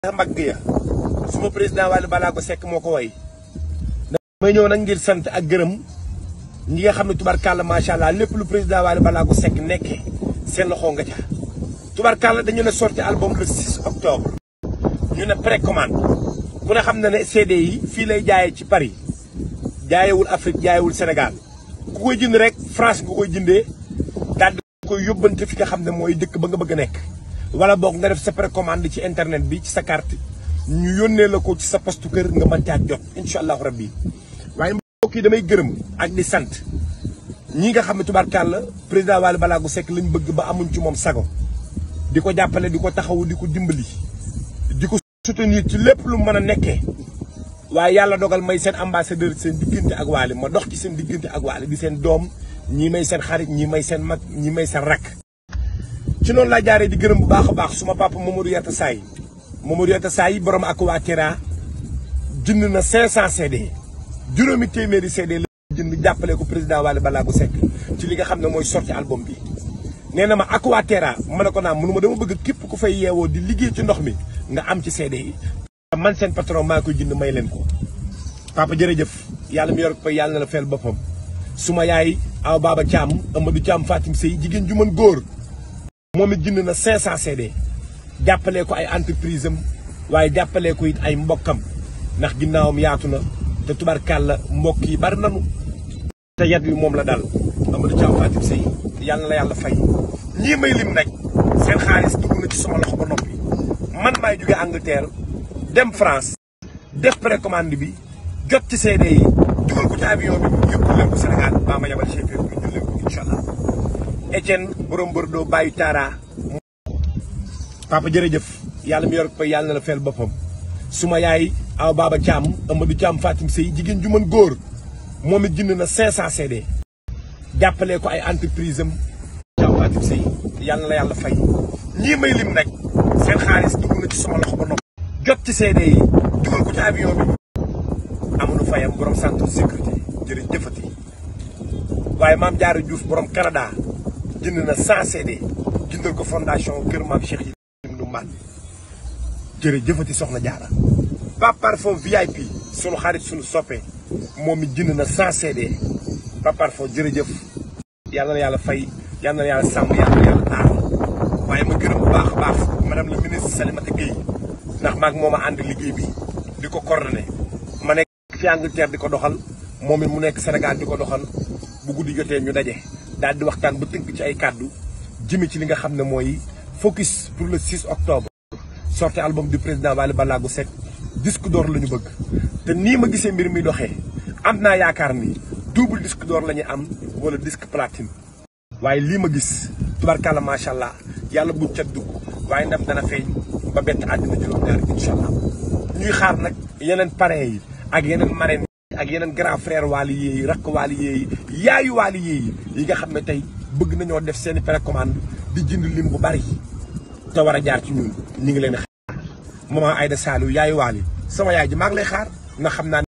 mbagg ya suma président Wally Ballago Seck moo ko way damay ñëw nag ngir sant ak gërëm ñi nga xam ne tubarkàlla macha allah lépp lu président Wally Ballago Seck nekkee seen loxo nga ca tubarkàlla dañu ne sorti album le 6 octobre ñu ne précommande ku ne xam na ne CD yi fii lay jaayee ci Paris jaayewul Afrique jaayewul Sénégal ku koy jënd rek France nga koy jëndee daal di koy yóbbante fi nga xam ne mooy dëkk ba nga bëgg a nekk wala boog nga def sa précommande ci internet bi ci sa carte ñu yónnee la ko ci sa postu kër nga mën caa jot incha allahu rabbi waaye mbokk yi damay gërëm ak di sant ñi nga xam ne tubaarkàlla président Wally Ballago Seck lañ bëgg ba amuñ ci moom sago di ko jàppale di ko taxawu di ko dimbali di ko soutenir ci lépp lu mën a nekkee waaye yàlla dogal may seen ambassadeur seen diggante ak Wally ma dox ci seen diggante ak Wally di seen doom ñii may seen xarit ñii may seen mag ñii may seen rakk ci noonu laa jaaree di gërëm bu baax a baax suma papa Mamadou Yatta Saay Mamadou Yatta Saay borom ak waa Kera jënd na 500 CD juróomi téeméeri CD la jënd jàppale ko président Wally Ballago Seck ci li nga xam ne mooy sorti album bi. nee na ma ak waa Kera ma ne ko naa mënuma dama bëgg képp ku fay yeewoo di liggéey ci ndox mi nga am ci CD yi. man seen patron maa koy jënd may leen ko papa jërëjëf yàlla mi yor ko yàlla na la feel boppam suma yaay aw Baba Thiam Amadou Thiam Fatim Sey jigéen ju mën góor. moom it jënd na 500 CD jàppalee ko ay entreprise am waaye jàppalee ko it ay mbokkam ndax ginnaawam yaatu na te tubarkàlla mbokk yi bari nanu te yat wi moom la dal Amadou Thiam Fatim Sey yàlla na yàlla fay ñii may lim nag seen xaalis dugg na ci sama loxo ba noppi man maay jóge Angleterre dem France def précommande bi jot ci CD yi dugal ko ci avion bi yóbbu leen ko Sénégal baa ma yabal chauffeur bi ñu leen ko incha allah Etienne borom Bordeaux bàyyi Tara. papa jërëjëf yàlla mi yor ko yàlla na la feel boppam suma yaay aw Baba Thiam Amadou Thiam Fatim Sey jigéen ju mën góor moom it jënd na 500 CD. jàppalee ko ay entreprise am. Thiam Fatim Sey yàlla na yàlla fay ñii may lim nag seen xaalis dugg na ci sama loxo ba noppi. jot ci CD yi dugal ko ci avion bi. amuñu fayam borom centre sécurité jërëjëfati waaye maam Diarra Diouf borom Canada. jënd na 100 CD jëndal ko fondation Kër Maam Cheikh yi du man jërëjëfati soxna jaara Pape Parfum VIP sunu xarit sunu soppe moom it jënd na 100 CD Pape Parfum jërëjëf yàlla na yàlla fay yàlla na yàlla sàmm yàlla na yàlla aar waaye ma gërëm bu baax a baax madame la ministre Salimata Gueye ndax maag moom a ànd liggéey bi di ko coordonné ma nekk fi Angleterre di ko doxal moom it mu nekk Sénégal di ko doxal bu guddi jotee ñu daje daal di waxtaan ba tënk ci ay kàddu jëme ci li nga xam ne mooy focus pour le 6 octobre sorti album du président Wally Ballago Seck disque d'or la ñu bëgg te nii ma gisee mbir mi doxee am naa yaakaar ni double disque d'or la ñu am wala disque platine waaye lii ma gis tubarkàlla macha allah yàlla bu cat dugg waaye ndam dana feeñ ba bett àddina juróom-ñaar incha allah ñuy xaar nag yeneen parrain yi ak yeneen marraine ak yeneen grand frère Wally yéeyi rakk Wally yéeyi yaayu Wally yéeyi yi nga xam ne tey bëgg nañoo def seeni précommande di jënd lim bu bari te war a jaar ci ñun ñu ngi leen xaar maman Aïda Saliou yaayu Wally sama yaay ji maa ngi lay xaar nga xam naa